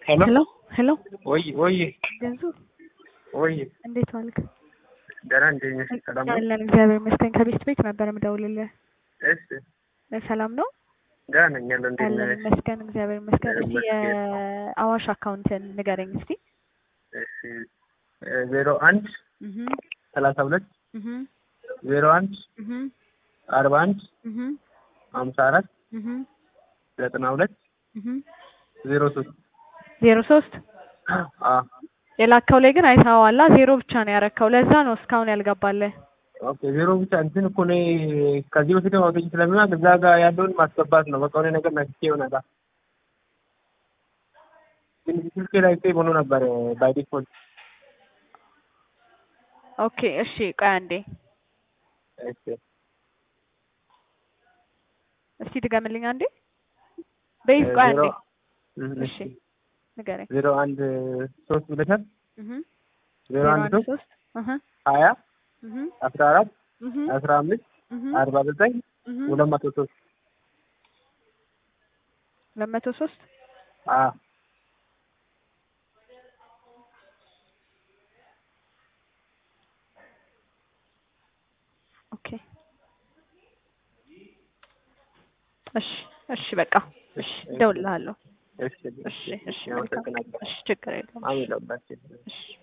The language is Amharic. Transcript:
ሄሎ ሄሎ ሄሎ ወይ ወይ ገንዙ ወይ እንዴት ዋልክ? ደህና እንዴት ነሽ? ሰላም ነው? አለን እግዚአብሔር ይመስገን። ከቤት ቤት ነበር የምደውልልህ። እሺ ሰላም ነው? ደህና ነኝ ያለው እንዴት አለን ነሽ? ይመስገን እግዚአብሔር ይመስገን። እስቲ ይመስገን። የአዋሽ አካውንትን ንገረኝ እስቲ። እሺ ዜሮ አንድ እህ ሰላሳ ሁለት እህ ዜሮ አንድ እህ አርባ አንድ እህ ሀምሳ አራት እህ ዘጠና ሁለት እህ ዜሮ ሶስት ዜሮ ሶስት አ የላከው ላይ ግን አይተኸዋላ ዜሮ ብቻ ነው ያረከው። ለዛ ነው እስካሁን ያልገባልህ። ኦኬ ዜሮ ብቻ እንትን እኮ እኔ ከዚህ በፊት አውጥቼ ስለሚሆን እዛ ጋር ያለውን ማስገባት ነው። በቃ የሆነ ነገር ነክቼ ይሆናል። ግን ስልኬ ላይ ሴቭ ሆኖ ነበር ባይ ዲፎልት። ኦኬ እሺ፣ ቆይ አንዴ እሺ እስቲ ድገምልኝ አንዴ። በይዝ ቆይ አንዴ ዜሮ እህ እሺ ንገረኝ። ዜሮ አንድ ሶስት ብለሻል። እህ ዜሮ አንድ ሶስት ሶስት እህ ሀያ እህ አስራ አራት እህ አስራ አምስት እህ አርባ ዘጠኝ እህ ሁለት መቶ ሶስት ሁለት መቶ ሶስት አ ኦኬ እሺ እሺ በቃ እሺ እደውልልሃለሁ። እሺ እሺ እሺ መልካም አመሰግናለሁ። እሺ ችግር የለውም። አሜን ለሁላችን። እሺ